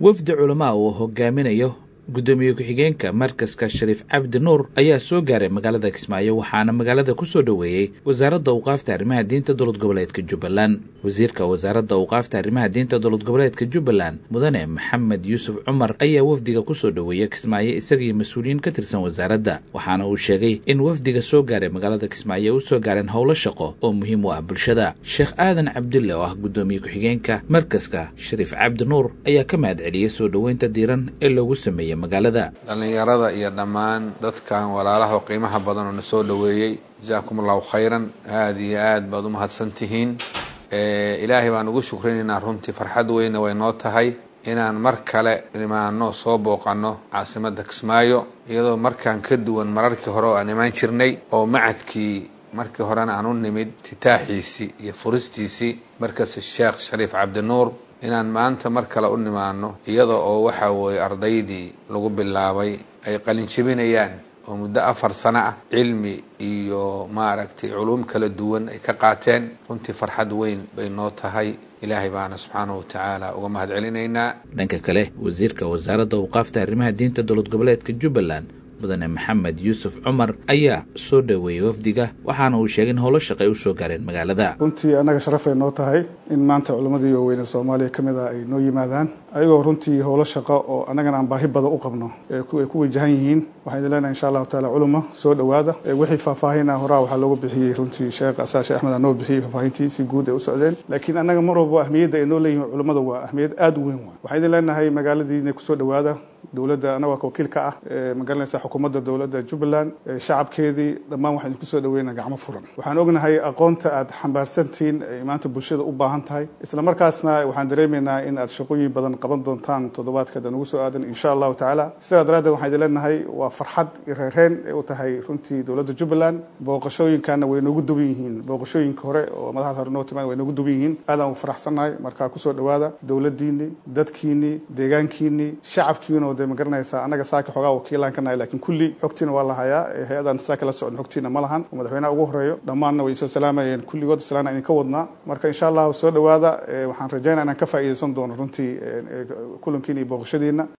wafdi culamaa uu hogaaminayo guddoomiye ku-xigeenka markaska shariif cabdi nuur ayaa soo gaaray magaalada kismaayo waxaana magaalada ku soo dhoweeyey wasaaradda awqaafta arrimaha diinta dowlad goboleedka jubbaland wasiirka wasaaradda awqaafta arrimaha diinta dowlad goboleedka jubbaland mudane maxamed yuusuf cumar ayaa wafdiga ku soo dhoweeya kismaayo isagii mas-uuliyiin ka tirsan wasaaradda waxaana uu sheegay in wafdiga soo gaaray magaalada kismaayo u soo gaareen howlo shaqo oo muhiim u ah bulshada sheekh aadan cabdille oo ah guddoomiye ku-xigeenka markaska shariif cabdi nuur ayaa ka mahad celiyey soo dhoweynta diiran ee loogu sameeyey dhallinyarada iyo dhammaan dadkan walaalaha qiimaha badan oo na soo dhoweeyey jazaakum allahu khayran aada iyo aad baad u mahadsan tihiin ilaahay baan ugu shukrinaynaa runtii farxad weyna way noo tahay inaan mar kale imaano soo booqano caasimadda kismaayo iyadoo markaan ka duwan mararkii hore oo aan imaan jirnay oo macadkii markii horena aan u nimid titaaxiisii iyo furistiisii markas sheekh shariif cabdinuur inaan maanta mar kale u nimaano iyada oo waxa weeye ardaydii lagu bilaabay ay qalin jebinayaan oo muddo afar sano ah cilmi iyo maaragtay culuum kala duwan ay ka qaateen runtii farxad weyn bay noo tahay ilaahay baana subxaanahu watacaala uga mahad celinaynaa dhanka kale wasiirka wasaaradda awqaafta arrimaha diinta dowlad goboleedka jubbaland mudane maxamed yuusuf cumar ayaa soo dhoweeyey wafdiga waxaana uu sheegay in howlo shaqay u soo gaareen magaalada runtii annaga sharafay noo tahay in maanta culimmadii waaweyne soomaaliya ka mid ah ay noo yimaadaan ayagoo runtii howlo shaqo oo annagana aan baahi badan u qabno ay ku wajahan yihiin waxaan idin leenahay insha allahu taala culimo soo dhowaada wixii faahfaahina horaa waxaa loogu bixiyey runtii sheekh asaa sheekh axmed aa noo bixiyey faahfaahintii si guud ay u socdeen laakiin annaga mar walba ahmiyadda ay noo leeyihin culimmada waa ahmiyad aada u weyn waay waxaan idin leenahay magaaladiina kusoo dhowaada dowladda annaga wakiil ka ah magaranaysa xukuumadda dowladda jubbaland shacabkeedii dhammaan waxaan idinku soo dhaweynaa gacmo furan waxaan ognahay aqoonta aad xambaarsantihiin ay maanta bulshada u baahan tahay isla markaasna waxaan dareemaynaa in aad shaqooyin badan qaban doontaan toddobaadka da nagu soo aadan insha allahu tacaala sidaa daraaddeed waxaan idin leenahay waa farxad iyo reereen ay u tahay runtii dowladda jubbaland booqashooyinkana way noogu duwan yihiin booqashooyinka hore oo madaxda hore noo timaan way noogu duwan yihiin aadaan u faraxsannahay markaa kusoo dhowaada dowladdiinii dadkiinii deegaankiinii shacabkiina oo dee magaranaysaa annaga saaka xoogaa wakiilaan ka nahay lakiin kulli xogtiina waa la hayaa hay-adan saaka la socon xogtiina ma lahan oo madaxweynaha ugu horeeyo dhammaanna way soo salaamayeen kulligood salaana idinka wadnaa marka insha allahu soo dhowaada waxaan rajaynaa inaan ka faa'iidaysan doono runtii kulankiina iyo booqashadiina